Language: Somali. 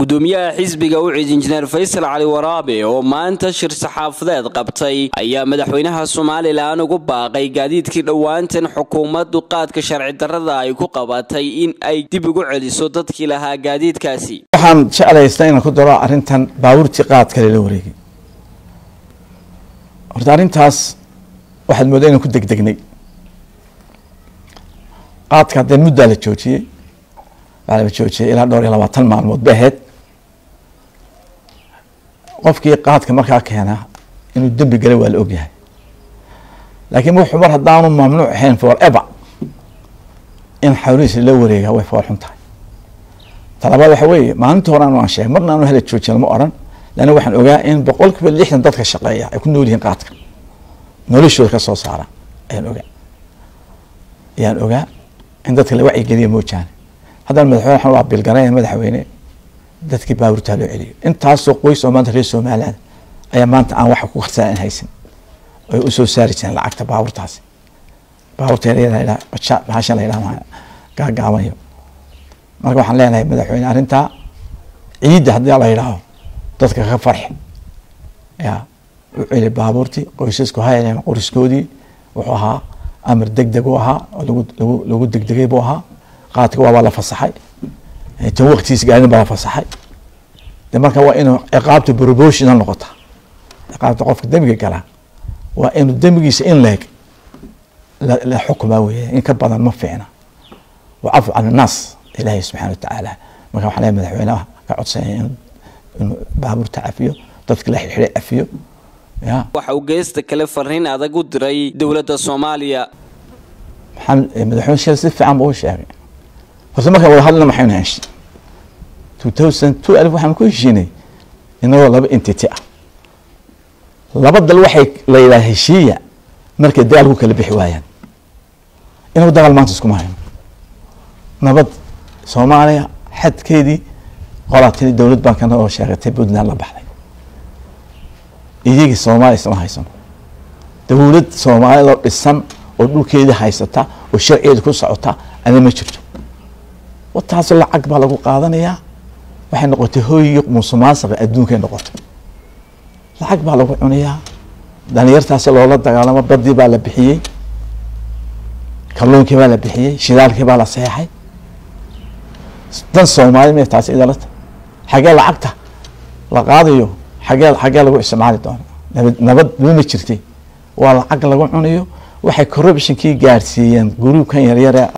gudoomiyaha xisbiga ucid injineer faysal cali waraabe oo maanta shir saxaafadeed qabtay ayaa madaxweynaha somalilan ugu baaqay gaadiidkii dhowaantan xukuumaddu qaadka sharci darrada ay ku qabatay in ay dib ugu celiso dadkii lahaa gaadiidkaasi waxaan jeclaystaa inaan ku daro arrintan baabuurtii qaadka lela wareegay horta arrintaas waxaad moodaa inaan ku degdegnay qaadka haddee muddaa la joojiyey waxaa la joojiyey ilaa dhowr iyo labaatan maalmood ba ahayd qofkii qaadka markaa keena inuu dembi galay waa la ogyahay laakiin wuxuu mar haddaanu mamnuuc ahayn for ever in xawlihiis la wareegaa way fool xun tahay talabaad waxa weeye maalinta horean waan sheegay marna aanu hala joojin lama oran leanna waxaan ogaa in boqol kiiba lixdan dadka shaqeeya ay ku nool yihiin qaadka noloshooda ka soo saara ayaan ogaa ayaan ogaa in dadka la wacyigeliya moojaane haddana madaxweyne waxaan waa bilgarayn madaxweyne dadkii baabuurtaa loo celiyo intaasoo qoys oo maanta reer somaliland ayaa maanta aan waxa ku qarsaa in haysan ay usoo saari jireen lacagta baabuurtaasi baabuurta yaryada bahashan la yidhaha gaagaabanayo marka waxaan leenahay madaxweyne arrintaa ciidda haddii la yidhaaho dadka ka farxi ya u celi baabuurtii qoysasku hayaleen qoriskoodii wuxuu ahaa amar deg deg u ahaa oo lagu lagu lagu degdegay buu ahaa qaadka waabaa la fasaxay tan waktigiis gaarin baa la fasaxay de marka waa inuu ciqaabta proportional noqota ciqaabta qofka dembiga galaa waa inuu dembigiisa in leeg la xukumaa weeye in ka badan ma fiicna wacafu can annaas ilaahay subxana watacaala marka waxaan leeyahay madaxweynaha ka codsanaya in inuu baabuurta cafiyo dadka la xidxiday cafiyo ya waxa uu geesta kale fariin adag u diray dowladda soomaaliya maxamed madaxweyne sheel si fiican buu u sheegay horta markaan wada hadlina maxaynu heshay two thousand two alif waxaan ku heshiinay inagoo laba entity ah laba dal waxay la yidhaha heshiiya markay dagaal ku kala bixi waayaan inagu dagaal maanta iskuma hayno nabad soomaaliya xadkeedii qolaa tiri dowlad baan kana oo sheegatay puntland la baxday iyagii soomaaliya isma haysano dowlad soomaaliyadoo dhisan oo dhulkeedii haysata oo sharcigeeda ku socota ana ma jirto wataasoo lacag baa lagu qaadanayaa waxay noqotay hooyigii musuqmaasuqa adduunkay noqotay lacag baa lagu cunayaa dhalinyartaasi loola dagaalamo badii baa la bixiyey kalluunkii baa la bixiyey shidaalkii baa la seexay dan soomaali may taasi idalata xagee lacagta la qaadayo xagee xagee lagu isticmaali doono nabad nabad ma jirtay waa lacag lagu cunayo waxay corruptionkii gaadhsiiyeen gruubkan yaryare